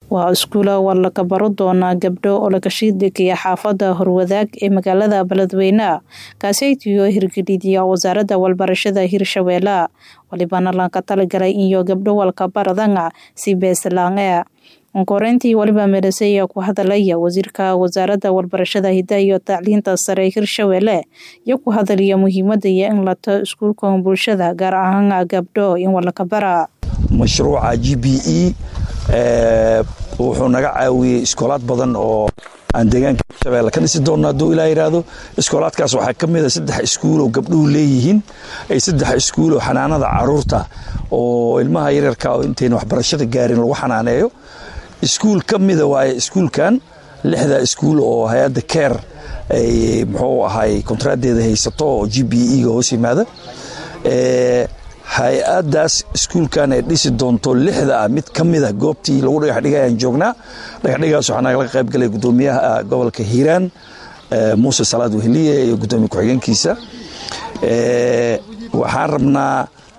waa iskuula war laga baro doonaa gabdho oo laga shiidhigaya xaafada horwadaag ee magaalada beledweyne kaaseytiyo hirgelidiya wasaaradda walbarashada hirshabeelle walibana laga talagalay iyo gabdho walka baradanga si beeslange koreyntii waliba meedhase ayaa ku hadalaya wasiirka wasaaradda walbarashada hidaha iyo tacliinta sare hirshabeelle iyo ku hadalaya muhiimada iyo in lato iskuulka bulshada gaar ahaan gabdho in walaka bara mashruuca g b e wuxuu naga caawiyey iskoolaad badan oo aan deegaanka hirshabeelle ka dhisi doonno hadduu ilaa yidhaahdo iskoolaadkaas waxaa ka mid a saddex iskuul oo gabdhuhu leeyihiin ay saddex iskuul oo xanaanada caruurta oo ilmaha yaryarka oo intayna waxbarashada gaarin lagu xanaaneeyo iskuul ka mida waaye iskuulkan lixda iskuul oo hay-adda care ay muxuu ahay kontraadeeda haysato oo g b e ga hoos yimaada hay-addaas iskuulkan ay dhisi doonto lixda ah mid ka mida goobtii lagu dhagaxdhigay aan joognaa dhagaxdhigaas waxaa nagala qayb galay guddoomiyaha gobolka hiiraan muuse salaad weheliye iyo guddoomiye ku-xigeenkiisa waxaan rabnaa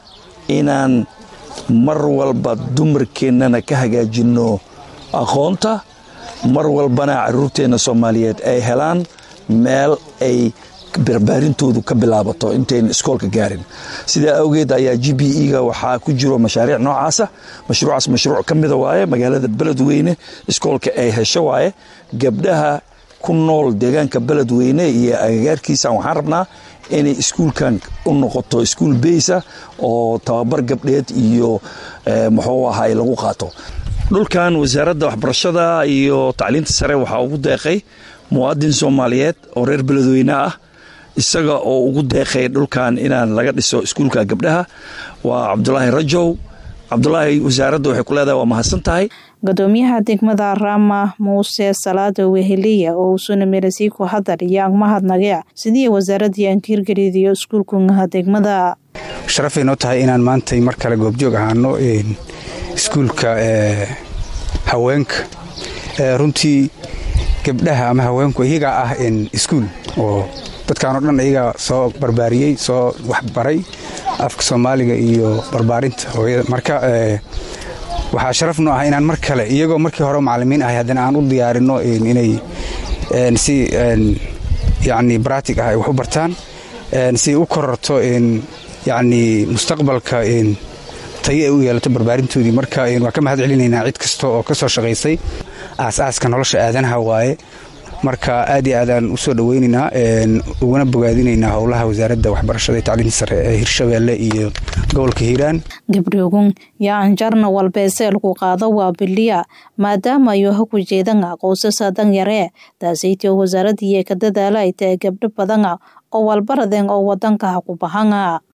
inaan mar walba dumarkeennana ka hagaajinno aqoonta mar walbana caruurteenna soomaaliyeed ay helaan meel ay barbaarintoodu ka bilaabato intayna iskoolka gaarin sidaa awgeed ayaa g b e ga waxaa ku jiro mashaariic noocaasa mashruucaas mashruuc ka mida waaye magaalada beledweyne iskoolka ay hesho waaye gabdhaha ku nool deegaanka beledweyne iyo agagaarkiisa waxaan rabnaa inay iskuulkan u noqoto iskuul beysa oo tababar gabdheed iyo muxuu ahay lagu qaato dhulkan wasaaradda waxbarashada iyo tacliinta sare waxaa ugu deeqay muwaadin soomaaliyeed oo reer beledweyne ah isaga oo ugu deeqay dhulkan inaan laga dhiso iskuulka gabdhaha waa cabdulaahi rajow cabdulaahi wasaaradda waxay ku leedahay waa mahadsan tahay gudoomiyaha degmada rama muuse salaada weheliya oo uusuna meelasii ku hadal iyo agmahadnagee sidii wasaaradii aan ka hirgelidiyo iskuulkungaha degmada sharafay noo tahay inaan maantay mar kale goobjoog ahaano iskuulka haweenka runtii gabdhaha ama haweenku iyagaa ah iskuul oo dadkaanoo dhan iyagaa soo barbaariyey soo waxbaray afka soomaaliga iyo barbaarinta hooyada marka waxaa sharaf noo ah inaan mar kale iyagoo markii hore macallimiin ahay haddana aan u diyaarinno inay si yacni baraatig ah ay wax u bartaan si u kororto yacni mustaqbalka tayo ay u yeelato barbaarintoodii marka waa ka mahad celinaynaa cid kasta oo ka soo shaqaysay aas-aaska nolosha aadanaha waaye marka aad iyo aadaan u soo dhoweynaynaa uguna bogaadinaynaa howlaha wasaaradda waxbarashada iyo tacliinta sare ee hirshabeelle iyo gobolka hiiraan gabdhoogun yaa anjarna walbeeseelku qaado waa biliya maadaama ayo ha ku jeedanga qoysasa danyaree taasaytio wasaaraddiiyo ka dadaala ay tahay gabdho badanga oo walbaradeen oo wadanka ha ku bahanga